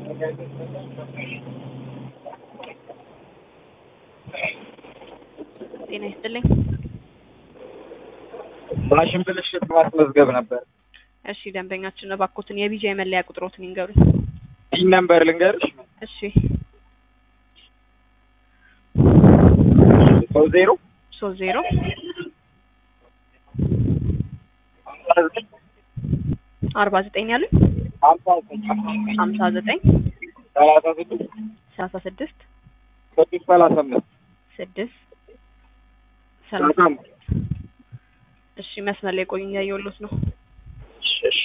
ጤና ይስጥልኝ። ማሽን ብልሽት ማስመዝገብ ነበር። እሺ ደንበኛችን እባክዎትን የቢጃ የመለያ ቁጥሮትን ይንገሩኝ። ይህን ነምበር ልንገርሽ። እሺ ሰው ዜሮ ሶስት ዜሮ ሀምሳ ዘጠኝ አርባ ዘጠኝ ያሉኝ ሀምሳ ዘጠኝ ሀምሳ ዘጠኝ ሰላሳ ስድስት ሰላሳ ስድስት ስድስት ሰላሳ አምስት ስድስት ሰላሳ ሰላሳ አምስት እሺ መስመር ላይ ቆዩኝ እያየሁሎት ነው። እሺ እሺ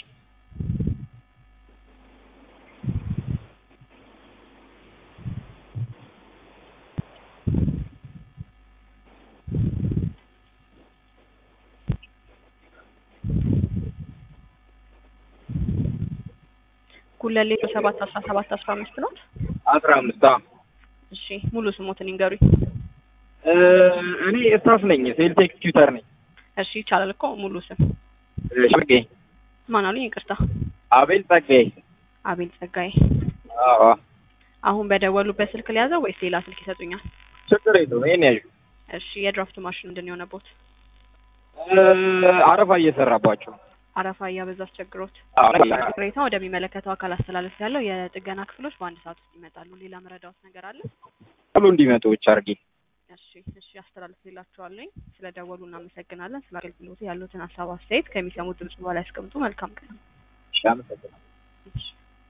ጉለሌ ሰባት አስራ ሰባት አስራ አምስት ነው። አስራ አምስት አዎ እሺ ሙሉ ስሞትን ይንገሩኝ። እ እኔ ስታፍ ነኝ ሴልስ ኤክስኪዩተር ነኝ እሺ ይቻላል እኮ ሙሉ ስም ጸጋዬ ማን አሉኝ? ይቅርታ አቤል ጸጋዬ አቤል ጸጋዬ። አዎ አሁን በደወሉበት ስልክ ሊያዘው ወይስ ሌላ ስልክ ይሰጡኛል? ችግር የለውም ይሄን ያዡ እሺ የድራፍት ማሽን ምንድን ነው የሆነቦት? እ አረፋ እየሰራባቸው አረፋ እያበዛ አስቸግሮት አዎ ቅሬታ ወደሚመለከተው አካል አስተላለፍ ያለው የጥገና ክፍሎች በአንድ ሰዓት ውስጥ ይመጣሉ። ሌላ መረዳዎት ነገር አለ? ቶሎ እንዲመጡ ብቻ አድርጊ እሺ እሺ አስተላልፍላችኋለሁ። ስለ ደወሉ እናመሰግናለን። ስለ አገልግሎቱ ያሉትን ሀሳብ አስተያየት ከሚሰሙት ድምጽ በኋላ ያስቀምጡ። መልካም ቀን። እሺ አመሰግናለሁ እሺ